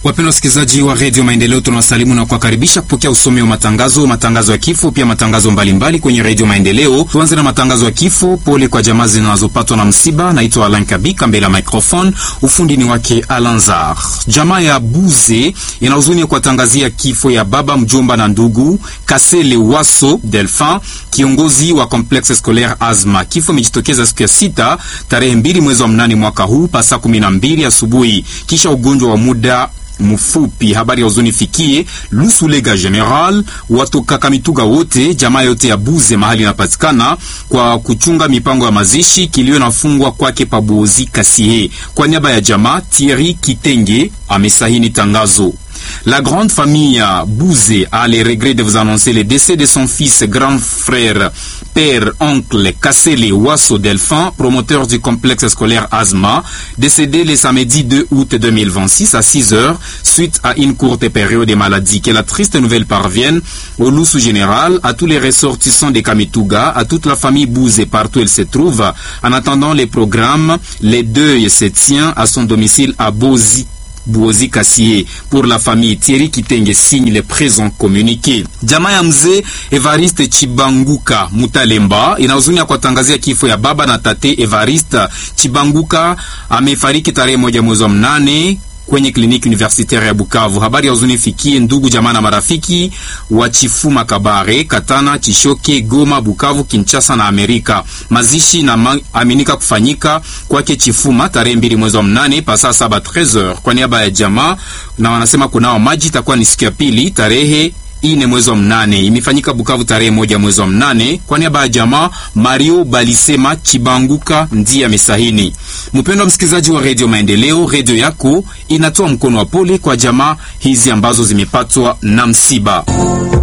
Wapendwa wasikilizaji wa redio Maendeleo, tunawasalimu na kuwakaribisha kupokea usomi wa matangazo, matangazo ya kifo, pia matangazo mbalimbali mbali kwenye redio Maendeleo. Tuanze na matangazo ya kifo. Pole kwa jamaa zinazopatwa na msiba. Naitwa Alan Kabika, mbele ya microphone, ufundi ni wake Alanzar. Jamaa ya Buze ina huzuni ya kuwatangazia kifo ya baba mjomba na ndugu Kasele Waso Delphin, kiongozi wa complexe scolaire Azma. Kifo imejitokeza siku ya sita tarehe mbili mwezi wa mnane mwaka huu pasa kumi na mbili asubuhi kisha ugonjwa wa muda mfupi. Habari ya huzuni fikie Lusulega General watoka Kamituga wote jamaa yote ya Buze mahali inapatikana kwa kuchunga mipango ya mazishi kilio nafungwa kwake Pabuozi Kasie. Kwa niaba ya jamaa Thierry Kitenge amesahini tangazo. La grande famille Bouzé a les regrets de vous annoncer le décès de son fils, grand frère, père, oncle Kassele Wasso Delphin, promoteur du complexe scolaire Asma, décédé le samedi 2 août 2026 à 6 heures suite à une courte période de maladie. Que la triste nouvelle parvienne au Loussou général, à tous les ressortissants de Kamituga, à toute la famille Bouzé partout où elle se trouve. En attendant les programmes, les deuils se tient à son domicile à Bozi. Buozi Kasie pour la famille Thierry Kitenge signe le présent communiqué. Jamaa ya mzee Evariste Chibanguka Mutalemba ina huzuni ya kuwatangazia kifo ya baba na tate Evariste Chibanguka amefariki tarehe moja mwezi wa mnane kwenye kliniki universitaire ya Bukavu. Habari ya huzuni fikie ndugu jamaa na marafiki wa Chifuma, Kabare, Katana, Chishoke, Goma, Bukavu, Kinshasa na Amerika. Mazishi na aminika kufanyika kwake Chifuma tarehe mbili mwezi wa mnane pasaa saba 13h kwa niaba ya jamaa, na wanasema kunao maji itakuwa ni siku ya pili tarehe ine mwezi wa mnane imefanyika Bukavu tarehe moja mwezi wa mnane kwa niaba ya jamaa Mario Balisema Chibanguka ndiye amesahini. Mpendwa msikilizaji wa redio Maendeleo, redio yako inatoa mkono wa pole kwa jamaa hizi ambazo zimepatwa na msiba.